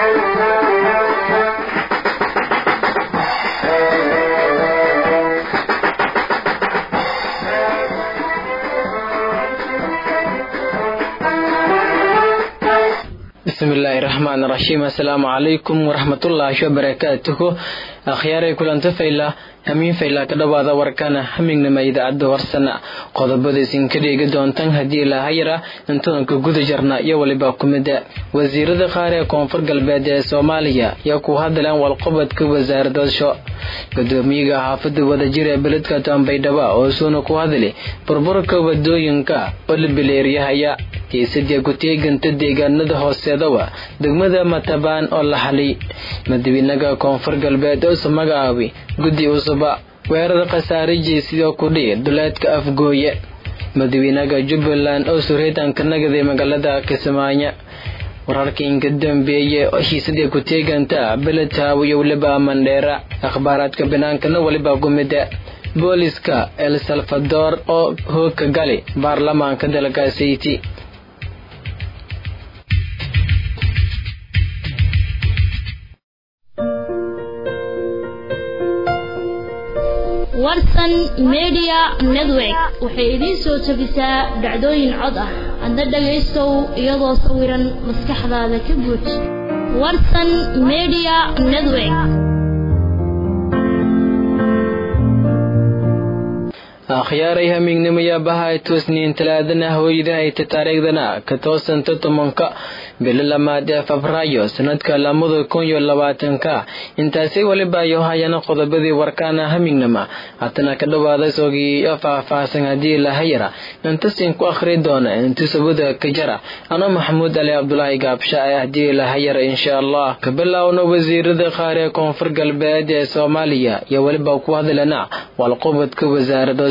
bismillaahi raxmaan raxiim assalaamu calaykum waraxmatullaahi wabarakaatuhu akhyaaray kulanta fayla hamiin fayla ka dhowaada warkana hamignima idaacadda warsana qodobada isinka dheegi doontan haddii ilaahayara intadanka guda jarna iyo waliba kumida wasiirada qaar ee koonfur galbeed ee soomaaliya yaa ku hadleen walqobodka wasaaradasho gudoomiyaga xaafada wadajir ee beledka tambaydhaba oo suuna ku hadli burburka wadooyinka oo la bileeryahaya kiisadii ku-teeganta deegaanada hooseedawa degmada matabaan oo la xaliy madawiinaga koonfur galbeed usa magacaabi guddi usuba weerar khasaarajii sidoo kudhii duleedka afgooye madawiinaga jubbaland oo sureetanka nagaday magaalada kismaayo wararkii inka dambeeye hiisadii ku-teeganta beledhaaw iyo weliba mandheera akhbaaraadka binaankana weliba kumida booliska el salvador oo hoogka gali baarlamaanka dalkaasiti warsan media network waxay idiin soo jebisaa dhacdooyin cod ah adna dhagaystow iyadoo sawiran maskaxdaada ka guuj warsan media network akhyaaray hamiignimaya bahay toosniin talaadana hooyadahayta taariikhdana ka toosanta tobanka bilo lamaad ee febraayo sanadka lamada kun iyo labaatanka intaasi weliba iyo hayana qodobadii warkaana hamignama hatana ka dhawaada sogii iyo faahfaahsan haddii lahayara intasin ku akhri doona intisabada ka jara ano maxamuud ali cabdulaahi gaabsha ee haddii lahayara insha allah ka bilaawna wasiirada qaar ee koonfur galbeed ee soomaaliya iyo weliba ku hadlana walqobodka wasaarada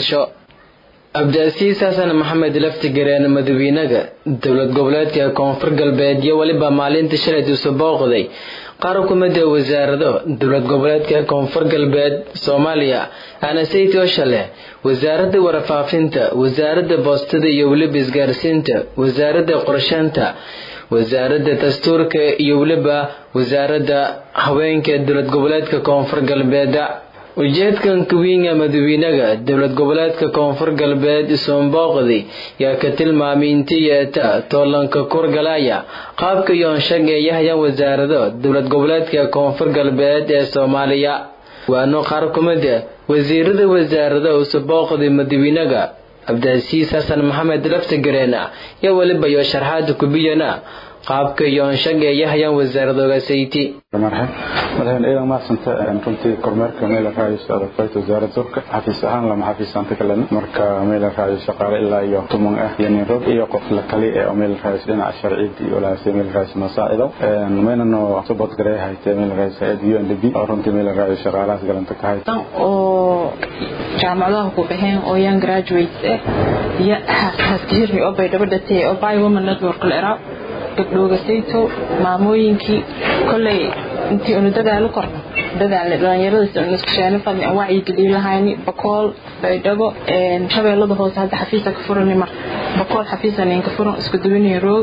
abdiasiis xasan maxamed laftigareen madawiinaga dowlad goboleedka koonfur galbeed iyo weliba maalinta shalayt isu booqday qaar kumida wasaarado dowlad goboleedka koonfur galbeed soomaaliya anasaytoo shale wasaaradda warfaafinta wasaaradda boostada iyo weliba isgaarsiinta wasaaradda qorsheynta wasaaradda dastuurka iyo weliba wasaaradda haweenka dowlad goboleedka koonfur galbeed ujeedkan kawiinga madawiinaga dowlad goboleedka koonfur galbeed isoonbooqdi yaa ka tilmaamay inti yeeta toolanka kurgalaya qaabka yoonshag ee yahyan wasaarado dowlad goboleedka koonfur galbeed ee soomaaliya waano qaar kumida wasiirada wasaarada usubooqdi madawiinaga cabdiasiis xasan maxamed laftigareena iyo weliba iyo sharxaada kubiyana qaabka yoonshag ee yahyan wasaaradoogasayti madaxweyne ciidan mahadsanta runtii kormeerka meel raayis adagfayt wasaaradda durka xafiis ahaan lama xafiisanta kalena marka meel raayis shaqaale ilaa iyo tuman ah iyo nin rog iyo qof la kali ee meel raayis dhinaca sharciyada iyo lahaasay meel raayis masaacido meynano subad garee haytee meel raayis hayad u n d b oo runtii meel raayis shaqaalahaas galanta ka hayta oo jaamacadaha ku baxeen oo young graduates ah iyo haskahirmi oo bay dhabadhatee oo by woman network la eraa gabdhoogasayto maamooyinkii kolley intii unu dadaalo korno dadaalna dhallinyarada iskusheena fadni aan wacyigeliin lahayni bakool baydhabo shabeellada hoose hadda xafiisa ka furani mar bakool xafiisa ninka furan isku duwanaya roog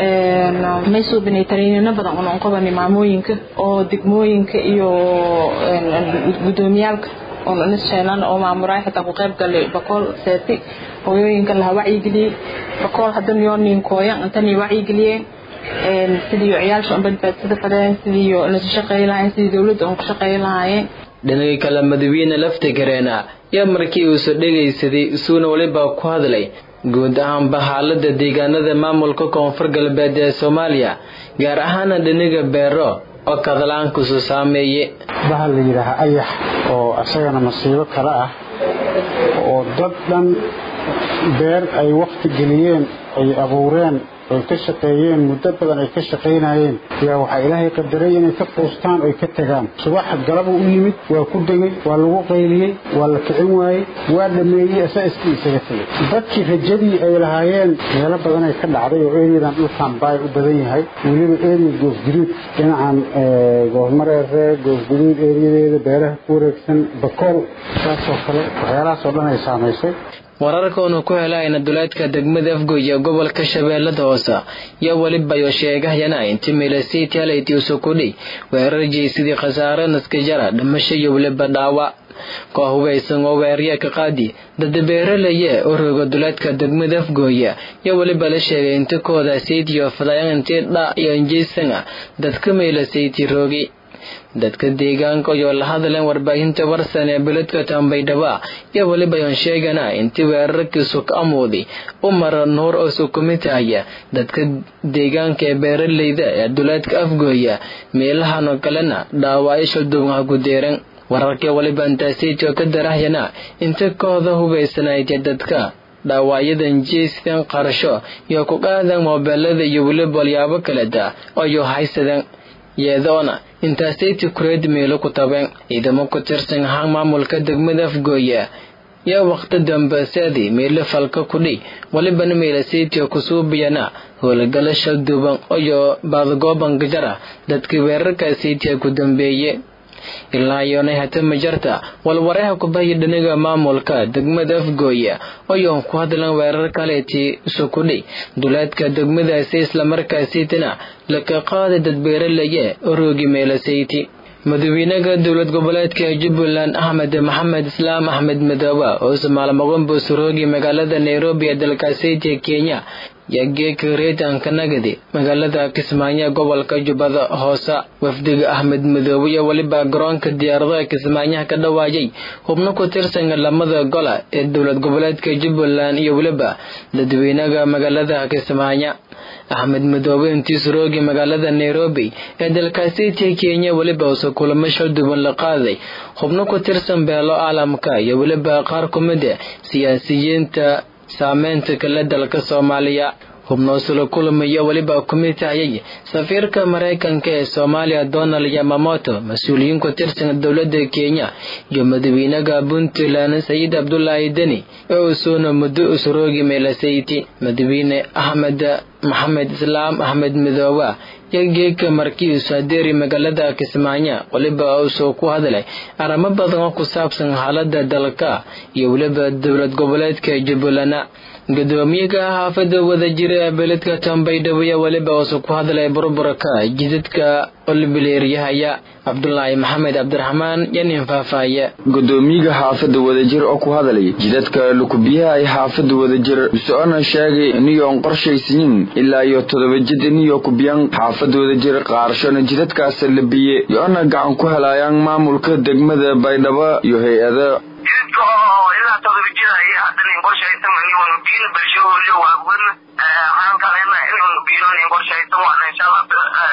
may suubinay tariinino badan una unqabani maamooyinka oo degmooyinka iyo gudoomiyaalka oonisheenan oo maamuraay xitaa ku qayb galay bakool seeti hooyooyinka laha wacyigeliyey bakool haddana yoo ninkooyan intanii wacyigeliyeen sidii ciyaalsha un badbaadsada fadeen sidii nasu shaqeey lahaayeen sidii dowladda un ku shaqeey lahaayeen dhinagii kale madawiine laftigareena yaa markii uusu dhegaysaday isuuna weliba ku hadlay guud ahaanba xaalada deegaanada maamulka koonfur galbeed ee soomaaliya gaar ahaana dhiniga beero oo kadalaankusu saameeye bahal la yidhaaha ayax oo isagana masiibo kale ah oo dad dhan beer ay wakti geliyeen ay abuureen ay ka shaqeeyeen muddo badan ay ka shaqaynayeen yaa waxaa ilaahay qadaray inay ka quustaan oy ka tagaan subax galaba u yimid waa ku degay waa lagu qayliyey waa la kicin waayey waa dhameeyey asa iskii isaga tegay dadkii rajadii ay lahaayeen meelo badanay ka dhacday oo eriyadan dhulkan baay u badan yahay weliba eriya goosguduud dhinacan goosmareere goosguduud eriyadeeda beeraha ku wareegsan bakool saasoo kale waxyaalahaasoo dhan ay saamaysay wararkaunu ku helayna duleedka degmada afgoy ee gobolka shabeellada hoose iyo welibayo sheegahayana inti milasiti halayti usukudhi weerar jeysidii khasaare naskajara dhimasho iyo weliba dhaawac koox hugaysan oo weerarya ka qaadi dada beeralaye oo rooga duleedka degmada afgooya iyo weliba la sheegay inti kooda saytiyo fadayan intii dha iyo injeysanga dadka meelasayti roogi dadka deegaanka oo la hadleen warbaahinta warsan ee beledka tambaydhaba iyo weliba yoon sheegana intii weerarkiisu ka amuudi u mara nuur oo sukumitahaya dadka deegaanka ee beeralayda ee duleedka afgooya meelahanoo kalena dhaawaayo shalduubnha ku deeran wararkii waliba intaasaytoo ka darahyana inta kooda hubaysanaydee dadka dhaawacyadan jeystan qarasho iyo ku qaadan moobeelada iyo weliba walyaabo kaleta ayuu haysadeen yeedoona intaasayti kureed meelo ku tabeen ciidamo ku tirsan ahaan maamulka degmada afgooya yaa waqti dambe seedi meelo falka kudhi walibana meelasaytiyo kusuubiyana howlgalo shalduuban iyo baadagooban gajara dadkii weerarkaasaytiya ku dambeeye ilaa yoonay hata majarta walwareha kubahya dhaniga maamulka degmada afgooya oyoon ku hadlan weerar kaleetii sukudhi duleedka degmadaasi islamarkaasaytina laka qaada dad beeralaye oroogi meelasayti madaxweynaha dowlad goboleedka jubbaland axmed maxamed islaam axmed madoobe oo somaalmaqonbo suroogi magaalada nairobi ee dalkaasaytiya kenya yageeka reetanka nagadi magaalada kismaayo gobolka jubbada hoose wafdiga axmed madoobe iyo weliba garoonka diyaaradaha kismaayaha ka dhawaayay hubno ku tirsan lamada gola ee dowlad goboleedka jubbaland iyo weliba dadweynaha magaalada kismaayo axmed madoobe intii suroogi magaalada nairobi ee dalkaasaytiya kenya weliba uuse kulamo shalduban la qaaday hubno ku tirsan beelo caalamka iyo weliba qaar ku mid a siyaasiyiinta saameynta kale dalka soomaaliya hubnoosula kulamaya weliba kumid tahayay safiirka maraykanka ee soomaaliya donald yamamoto mas-uuliyiin ku tirsan dowladda kenya iyo madaxweynaha puntland sayid cabdulaahi deni ee usuuna muddo usroogi meelasayti madaxweyne axmed maxamed islaam axmed midooba iyo geeka markiisu hadeeri magaalada kismaayo weliba uusoo ku hadlay arrimo badan oo ku saabsan xaalada dalka iyo weliba dowlad goboleedka jubbaland gudoomiyaha xaafada wadajira ee beledka tambaydhabo iyo weliba uuse ku hadlay burburka jidadka olbileeryahaya cabdulaahi maxamed cabdiraxmaan iyo nin faahfaahye gudoomiyaha xaafada wadajir oo ku hadlay jidadka lukubiyaha ay xaafada wadajir socona sheegay iniyoon qorshaysanin ilaa iyo todoba jid iniyo kubiyan xaafada wadajir qaarashona jidadkaas labiye yoona gacan ku helayaan maamulka degmada baydhabo iyo hay-ada jidadka oo ilaa todoba jir ay haddan in qorshaysan inuunu biin bulshahooliyo waawan waxaan kalena inuunu biinoon qorshaysan waana insha allah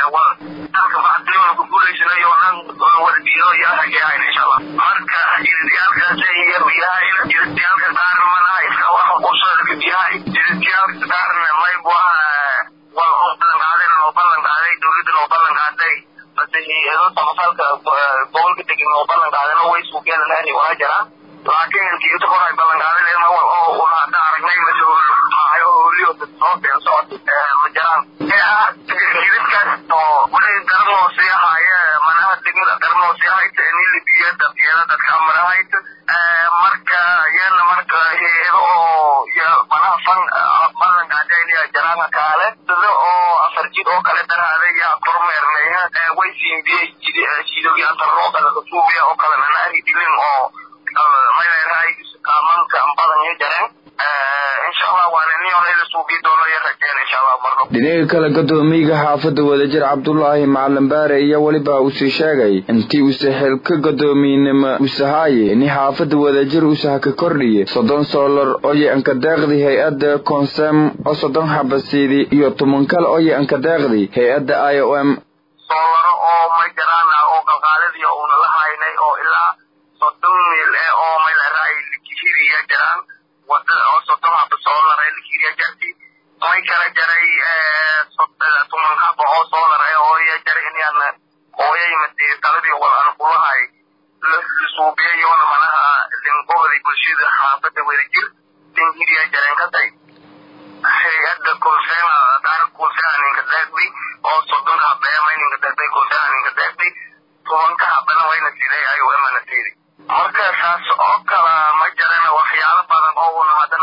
dalka bacdiyoona ku guulaysanayo nan wada biino iyo hageehayn insha allah marka jidadiyaalkaas yar yahay jidadiyaalka qaarna manaha iska waxa qursooda yahay jidadiyaalka qaarna mayb waa waa oo ballan qaadeen oo ballan qaaday dowladdan oo ballan qaaday base hay-ado samafalka gobolka degan oo ballan qaadeen oo way suuqyada laani waa jiraan laakiin intii inta hore ay ballan qaadeen ma wal oo una hadda aragnay masahoolmaayo hooliyo soo been socod ma jiraan jidadkaas oo wali garnoo sii ahaaye manaha degmada garnoo sii ahayta ini libiya dadkeeda dadka marahayta marka yana marka hay-ado oo manaha fan ballan qaadeen iyo jaraanka kaale sida oo afar jid oo kale daraaday yaa kormeernay way siinbiyey jidogyaantaroo kale kasuubiya oo kale nanaari dilin oo mayleerahay kaamanka badan iyo jareen insha allah waana niyoon ila suuqii doono iyo rajeen insha allah marno dhinaga kale gudoomiyaha xaafada wadajir cabdulaahi macalin baare iyo weliba uusii sheegay intii uuse xilka gudoomiynimo usahaaye ini xaafada wadajir usaha ka kordhiye soddon soolar oye ankadeeqdi hay-adda consem oo soddon xabasiidi iyo toban kale oye ankadeeqdi hay-adda i o m soolaro oo may jaraan oo qalqaaladii uuna la haynay oo ilaa soddon mil eh oo mayleerahay likihiriya jiraan wadada oo soddon haba soolar ee likihiriya jarti may kala jaray tuman haba oo soolar eh oo iya jaray inaan hooyay mate taladii wal aan kulahay lisuubiyayoona manaha linqohday bulshada xaafada wadajir linhiriya jareen katay hay-adda kulseena daar kulseena ninka deeqdi oo soddonka habeema ninka deeqday kulseena ninka deeqdi tobanka habana wayna siday ayuu emana siidi marka saas oo kala ma jarana waxyaalo badan oo una haddana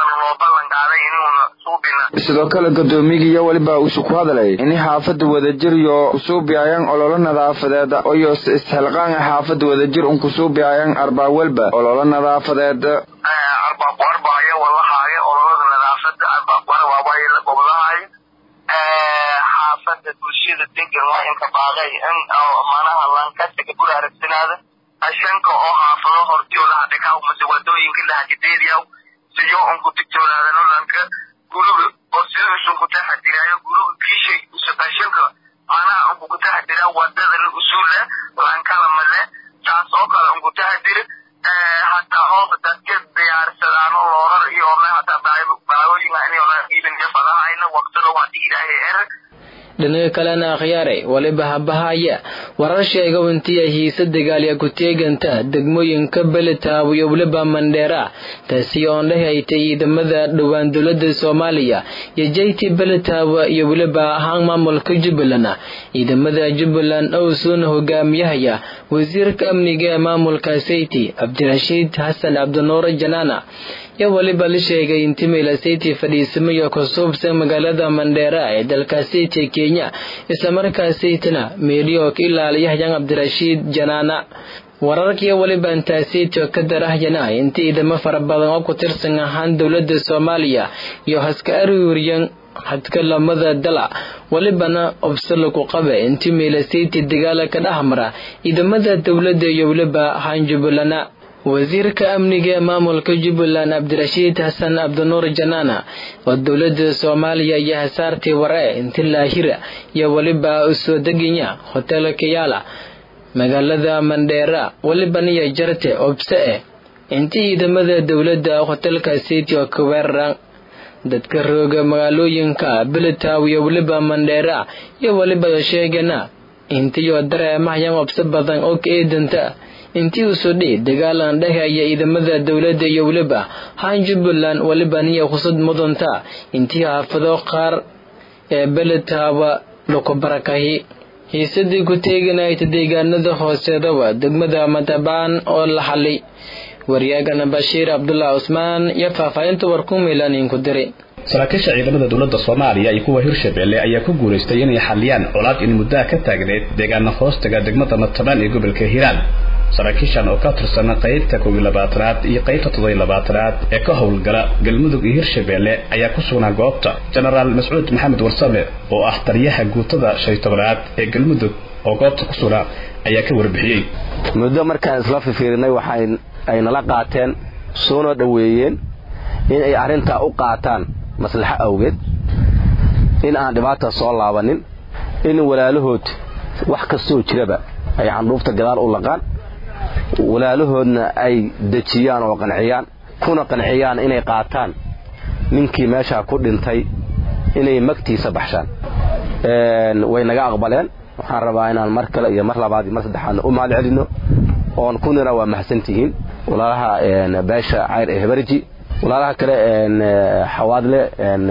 sidoo kale guddoomiyigiiyo weliba uusu ku hadlay in xaafada wadajir yo kusuubiayaan ololo nadaafadeed iyo isxilqaan xaafada wadajir un kusuubiayaan arbaawelba ololo nadaafadeed arbaaku arbaayo walahaayo ololada nadaafada arbaaku arbaabayo la gobolahaayo xaafada bulshada degan waa inka baaqay in manaha lankasika guri aragsanaada ashanka oo xaafado hortooda hadhikaw mase wadooyinka lahakadeediyaw siyo unku digtoonaadano lanka guriga oo sida usunku taxadiraayo guriga kiishay usaqashanka manaha unku kutaxadiraa wadadana usuula lankala male taas oo kale unku taxadira hataa hooba dadka diyaarsadaano loorar iyo ole hataa baawooyinka inay iibin fadahayna waqtada waa ilaahay er dhinaga kalena akhyaaray waliba habahaya warar sheega intii ay hiise dagaalya ku-teeganta degmooyinka belitaabo iyo weliba mandheera taasi oon dhehaytay ciidamada dhowaan dowlada soomaaliya iyo jayti belitaabo iyo weliba ahaan maamulka jubbaland ciidamada jubbaland owsuuna hogaamiyahaya wasiirka amniga ee maamulka sayti cabdirashiid xasan cabdinuure janaana iyo weliba la sheegay in timila sayti fadhiisamayo kusuubsan magaalada mandheera ee dalka sayti kenya islamarkaa saytina meeliyo ka ilaaliyahayan cabdirashiid janaana wararkiiyo weliba intaa saytio ka darahyana inta ciidamo fara badan oo ku tirsan ahaan dowlada soomaaliya iyo haska aruuriyan hadka lamada dala welibana obsalo ku qabe inti meela sayti dagaala ka dhex mara ciidamada dowlada iyo weliba ahaan jubbalana wasiirka amniga ee maamulka jubbaland cabdirashiid xasan cabdinuur janaana oo dowlada soomaaliya iyo hasaartii ware inti laahira iyo weliba usoo deganya hotelka yaala magaalada mandheera welibana iyo jarte obse eh inti ciidamada dowlada hotelka city oo ka weeraran dadka rooga magaalooyinka belitaw iyo weliba mandheera iyo weliba sheegana intiyo dareemahayan obse badan oo ka eedanta intii usoo dhihi dagaalan dhehaya ciidamada dowladda iyo weliba haan jubbaland weliba niya khusad mudanta intii xaafado qaar ee beletaaba laku barakahi hiisadii ku teeganayta deegaanada hooseedaba degmada matabaan oo la xalay waryaagana bashiir cabdullah cusmaan iyo faahfaahinta warku miilaaniinku diray saraakiisha ciidamada dowladda soomaaliya iyo kuwa hirshabeelle ayaa ku guulaystay inay xaliyaan colaad in muddaha ka taagneyd deegaana hoostaga degmada matabaan ee gobolka hiiraan saraakiishan oo ka tirsan qaybta kow iyo labaatanaad iyo qaybta toddobiyo labaatanaad ee ka howlgala galmudug iyo hirshabeelle ayaa ku sugnaa goobta jenaraal mascuud maxamed warsame oo ah taliyaha guutada shan iyo tobanaad ee galmudug oo goobta ku sugnaa ayaa ka warbixiyey muddo markaan isla fifiirinay waxa ay nala qaateen soona dhoweeyeen in ay arrintaa u qaataan maslaxo awgeed in aan dhibaata soo laabanin in walaalahood wax kastoo jiraba ay candhuufta gadaal u laqaan walaalahoodna ay dejiyaan oo qanciyaan kuna qanciyaan inay qaataan ninkii meeshaa ku dhintay inay magtiisa baxshaan way naga aqbaleen waxaan rabaa inaan mar kale iyo mar labaad iyo mar saddexaadna u mahad celinno oon kunina waa mahadsantihiin walaalaha beesha cayr ee hebarji walaalaha kale xawaadle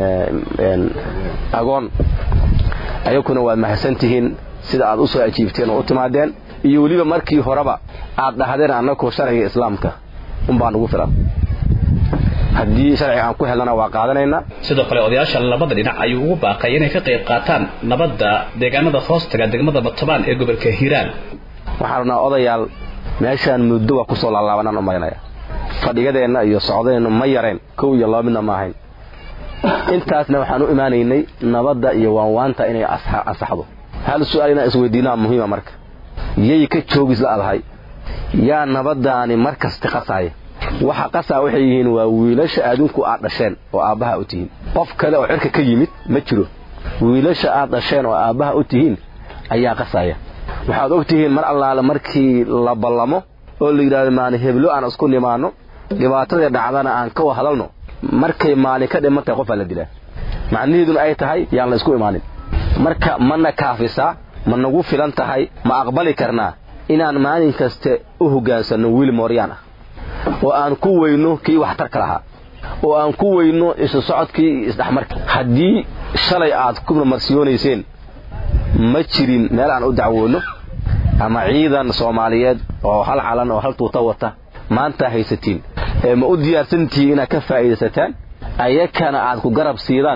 agoon ayakuna waad mahadsantihiin sida aad u soo ajiibteen oo u timaadeen iyo weliba markii horeba aad dhahdeen annagu sharciga islaamka unbaa nugu filan haddii sharciga aan ku helnana waa qaadanaynaa sidoo kale odayaasha labada dhinac ayuu ugu baaqay inay ka qayb qaataan nabadda deegaanada hoostaga degmada batabaan ee gobolka hiiraan waxaan rabnaa odayaal meeshaan muddo waa kusoo laalaabanaan u marinaya fadhigadeenna iyo socdeennu ma yareen kow iyo laba midna ma ahayn intaasna waxaan u imaanaynay nabadda iyo waanwaanta inay ansaxdo hal su-aal inaan isweydiinaa muhiima marka yay ka joogis la adahay yaa nabadaani mar kasta qasaaya waxa qasaa waxay yihiin waa wiilasha adinku aad dhasheen oo aabbaha u tihiin qof kale oo cirka ka yimid ma jiro wiilasha aad dhasheen oo aabbaha u tihiin ayaa qasaya waxaad og tihiin mar allaale markii la ballamo oo la yidhahdo maalin heblo aan isku nimaanno dhibaatadii dhacdana aan ka hadalno markay maalin ka dhiman tahay qofaa la dilaa macnaheeduna ay tahay yaan la isku imaanin marka mana kaafisaa ma nagu filan tahay ma aqbali karnaa inaan maalin kaste u hoggaansanno wiil mooryaan ah oo aan ku weyno kii waxtarka lahaa oo aan ku weyno isu socodkii iyo isdhexmarka haddii shalay aad ku marmarsiyoonayseen ma jirin meel aan u dacwoonno ama ciidan soomaaliyeed oo hal calan oo hal tuuta wata maanta haysatiin ee ma u diyaarsantihiin inaad ka faa'iidaysataan ayakana aad ku garab siidaan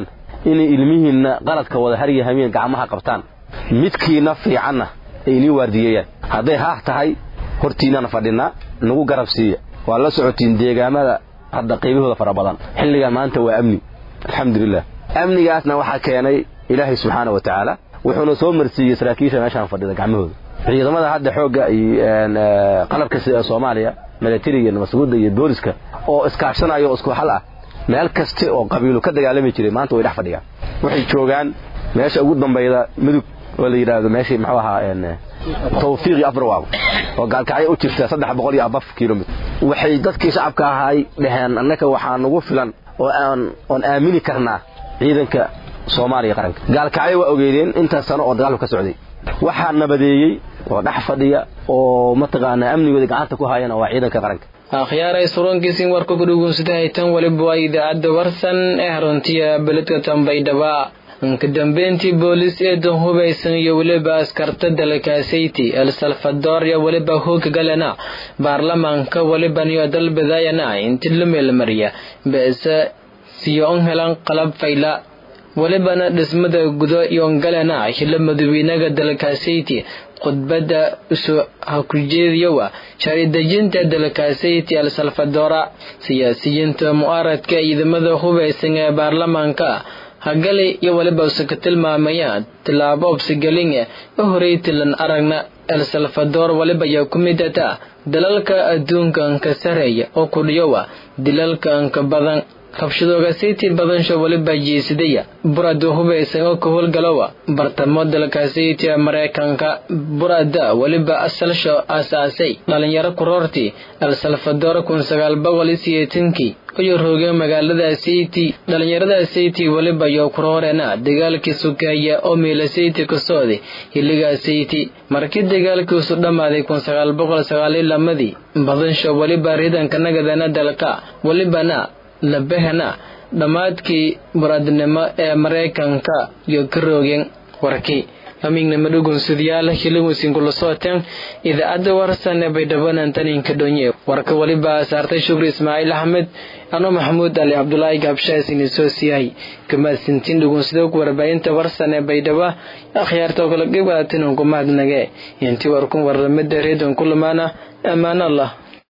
inay ilmihiinna qaladka wada harya hamiin gacmaha qabtaan midkiina fiicanna ay inii waardiyeeyaan hadday haah tahay hortiinana fadhinaa nagu garab siiya waa la socotiin deegaamada hadda qaybahooda fara badan xilligan maanta waa amni alxamdulilah amnigaasna waxaa keenay ilaahay subxaana wa tacaala wuxuuna soo marsiiyey saraakiisha meeshaan fadhida gacmahooda ciidamada hadda xoogga iyo qalabka sida soomaaliya milatariga nabadsuguda iyo booliska oo iskaashanayo oo isku hal ah meel kaste oo qabiilu ka dagaalami jiray maanta way dhex fadhiyaan waxay joogaan meesha ugu dambayda mudug oo la yidhaahdo meeshii muxuu ahaa tawfiiqi afrawaabo oo gaalkacyo u jirta saddex boqol iyo abaf kilomitr waxay dadkii shacabka ahay dhaheen annaka waxaa nagu filan oo aan oon aamini karnaa ciidanka soomaaliya qaranka gaalkacyo waa ogeydeen intaas sano oo dagaalku ka socday waxaa nabadeeyey oo dhex fadhiya oo mataqaanaa amnigooda gacanta ku hayana waa ciidanka qaranka akhyaaray surankiisin warka ku dhugunsadahay tan waliba waa idaacadda warsan ee haruntiya beledka tambaydhaba ka dambeyntii boolis eedan hubaysan iyo weliba askarta dalkaasayti el salvador iyo weliba hooga galena baarlamaanka weliba niyo dalbadayana inti la meelmariya beese siyo on helan qalab fayla welibana dhismada gudo iyon galena hila madawiinaga dalkaasayti khudbadda isu hakujeediyowa sharci-dejinta dalkaasayti el salvadora siyaasiyiinta mu'aaradka ciidamada hubaysan ee baarlamaanka hagali iyo weliba use ka tilmaamayaan tilaabo obsigelinge u horeytilan aragna el salvador weliba ayaa ku midata dalalka adduunka anka sareeya oo kudhiyowa dilalka anka badan rabshadooga siiti badansho weliba jiisidaya burada hubaysan oo ka howlgalowa bartamo dalkaasiiti ee maraykanka burada weliba asalsho aasaasay dhalinyaro kuroortii el salvador kun sagaal boqol iyo siyeetankii ayuu roogeen magaalada sayti dhalinyarada sayti weliba iyo kuroorena dagaalkii sukeeya oo miila sayti ka socday xilligaa sayti markii dagaalkiisu dhammaaday kun sagaal boqol sagaaliyo lamadii badansho weliba riidanka nagadana dalka welibana labahana dhammaadkii muradnimo ee maraykanka iyo ka roogeen warkii amignama dhugunsudayaal hiliwisin kula sooteen idaacadda warsan ee baydhabanan taninka dhonye warka weliba saartay shukri ismaaciil axmed ano maxamuud ali cabdulaahi gaabshaasini soo siyahay kamaasintiin dhugunsadog warbaahinta warsan ee baydhaba akhyaarta oo kala qeyb qaadatin unku mahadnage intii warkun warlamada reedon kulamaana ammaan allah